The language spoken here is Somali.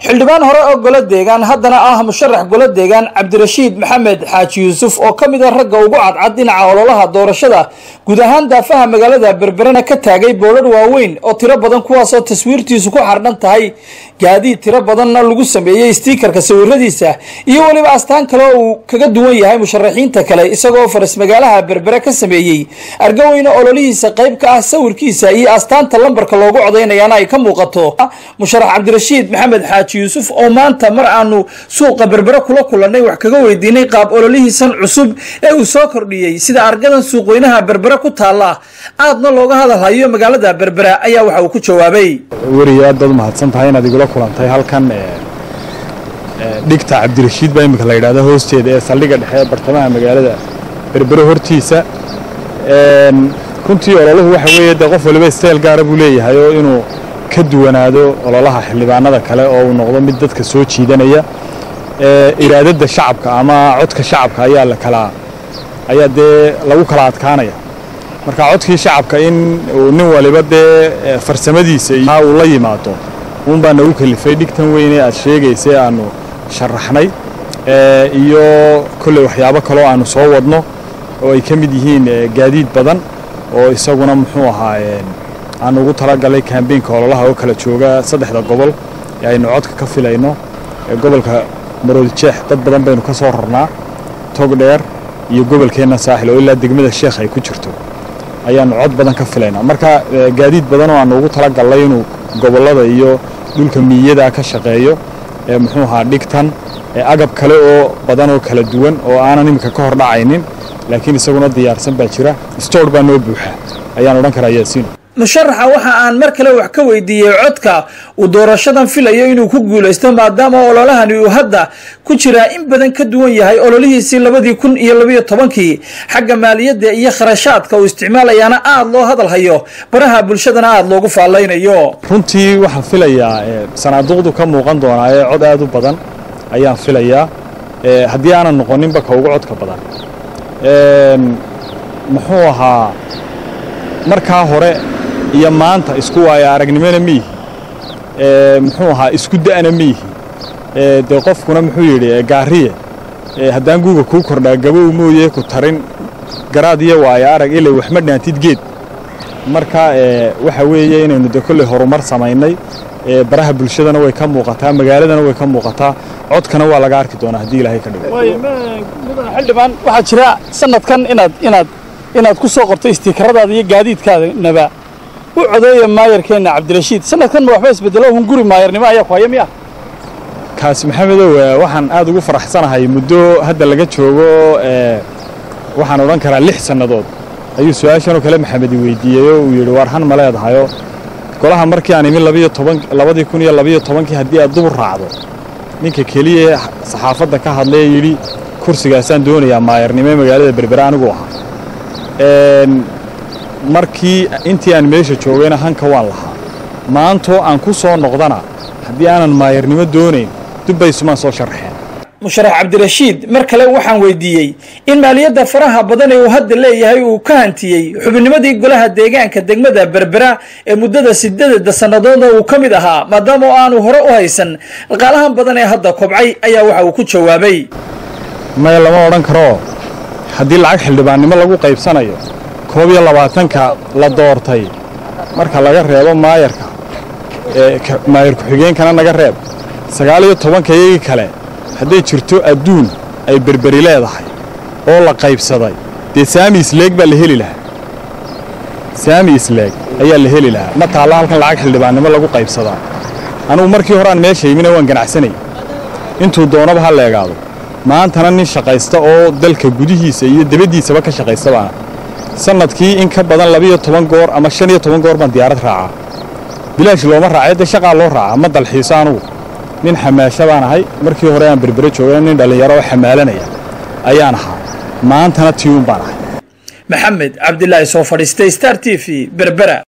xildhibaan hore oo golo deegaan haddana ah musharax golo deegaan cabdirashiid maxamed xaaji yuusuf oo ka mid a ragga ugu cadcad dhinaca ololaha doorashada guud ahaan daafaha magaalada berberena ka taagay boolad waaweyn oo tiro badan kuwaasoo taswiirtiisu ku xardhan tahay gaadiid tiro badanna lagu sameeyey stiikarka sawiradiisa iyo weliba astaan kale oo uu kaga duwan yahay musharaxiinta kale isagoo faras magaalaha berbere ka sameeyey argaweyne ololihiisa qayb ka ah sawirkiisa iyo astaanta lambarka loogu codaynayaana ay ka muuqato musharax cabdirashiid maxamed xaaji yuusuf oo maanta mar aanu suuqa berbere kula kulannay wax kaga weydiinay qaab ololihiisan cusub ee uu soo kordhiyey sida argadan suuqweynaha berbere ku taalla aadna looga hadalhayo magaalada berbere ayaa waxa uu ku jawaabay weriyo aad baad umahadsan tahay inaad igula kulantay halkan dhigta cabdirashiid baa imika la yidhahda hoosteeda ee saldhigga dhexe ee bartamaha magaalada berbere hortiisa runtii ololuhu waxa weeye dee qof waliba stayl gaara buu leeyahay oo inuu ka duwanaado ololaha xildhibaanada kale oo uu noqdo mid dadka soo jiidanaya iraadada shacabka ama codka shacabka ayaa la kala ayaa dee lagu kala adkaanaya marka codkii shacabka in uu nin waliba dee farsamadiisa iyo uu la yimaado uun baa nagu kalifay dhigtan weyne aad sheegaysay aanu sharaxnay iyo kolley waxyaabo kaloo aanu soo wadno oo ay ka mid yihiin gaadiid badan oo isaguna muxuu ahaa aan ugu talagalay kambeynka ololaha oo kala jooga saddexda gobol ee aynu codka ka filayno gobolka maroodijeex dad badan baynu ka soo rarnaa togdheer iyo gobolkeenna saaxil oo ilaa degmada sheekh ay ku jirto ayaannu cod badan ka filaynaa marka gaadiid badan oo aanu ugu talagalnay inuu gobollada iyo dhulka miiyada ka shaqeeyo ee muxuu ahaa dhigtan agab kale oo badan oo kala duwan oo aanan iminka ka hor dhacaynin laakiin isaguna diyaarsan baa jira stoor baa noo buuxa ayaan odhan karaa yaasiin musharaxa waxa aan mar kale wax ka weydiiyey codka uu doorashadan filayo inuu ku guulaysto maadaama ololahani uu hadda ku jiraa in badan ka duwan yahay ololihiisii labadii kun iyo labayo tobankii xagga maaliyadda iyo kharashaadka uu isticmaalayaana aada loo hadalhayo baraha bulshadana aada loogu faallaynayo runtii waxaan filayaa sanaaduqdu ka muuqan doonaa ee cod aad u badan ayaan filayaa haddii aanan noqoninba ka ugu codka badan muxuu ahaa markaa hore iyo maanta isku waayo aragnimona miihi muxuu ahaa isku da'na miihi dee qofkuna muxuu yidhi gaariye haddaan guuga kuu kordhaa gabow mooye ku tarin garaad iyo waayo arag ilay waxma dhaantid geed marka waxa weeye inaynu de kolley horumar samaynay baraha bulshadana way ka muuqataa magaaladana way ka muuqataa codkana waa laga arki doonaa haddii ilaahay ka dhigo xildhibaan waxaa jira sanadkan inaad inaad inaad ku soo qorto istiikaradaada iyo gaadiidkaadanaba u codeeya maayarkeenna cabdirashiid sanadkan ma waxba isbedelo hun guri maayarnimo ayaa ku haya miya kaasi maxamedow waxaan aad ugu faraxsanahay muddo hadda laga joogo waxaan odhan karaa lix sannadood ayuu su-aashanoo kale maxamed i weydiiyey oo uu yidhi waar han ma leedahayo golaha markii aan imin labiyo toban labadii kun iyo labiyo tobankii haddii aad dubur raacdo ninka keliya ee saxaafadda ka hadlaya yidhi kursigaasaan doonayaa maayarnimo ee magaalada berbere anigu ahaa markii intii aan meesha joogayna hanka waan lahaa maantoo aan ku soo noqdana haddii aanan maayarnimo doonayn dubbaysumaan soo sharaxeen musharax cabdirashiid mar kale waxaan weydiiyey in maaliyadda faraha badan ee uu hadda leeyahay uu ka hantiyey xubinnimadii golaha deegaanka degmada berbera ee muddada sideedda sannadoodna uu ka mid ahaa maadaama oo aanu hore u haysan dhaqaalahan badan ee hadda kobcay ayaa waxa uu ku jawaabay maya lama odhan karo haddii lacag xildhibaannimo lagu qaybsanayo koob iyo labaatanka la doortay marka laga reebo maayarka maayar ku-xigeenkana naga reeb sagaal iyo tobanka iyagii kale hadday jirto adduun ay berberi leedahay oo la qaybsaday dee saami isleeg baa la heli lahaa saami isleeg ayaa la heli lahaa ma taalla halkan lacag xildhibaannimo lagu qaybsadaa anugu markii hore aan meesha yimina waan ganacsanay intuu doonaba ha leegaado maantana nin shaqaysta oo dalka gudihiisa iyo debaddiisaba ka shaqaysta baana sannadkii in ka badan labiyo toban goor ama shan iyo toban goor baan diyaarad raacaa bilaash looma raacay dee shaqaa loo raacaa ma dalxiiso anugu nin xamaasho baan ahay markii hore aan berbere joogana nin dhallinyaro oo xamaalanaya ayaan ahaa maantana tiyuun baan ahay maxamed cabdilaahi soo fadhiistay star t v berbera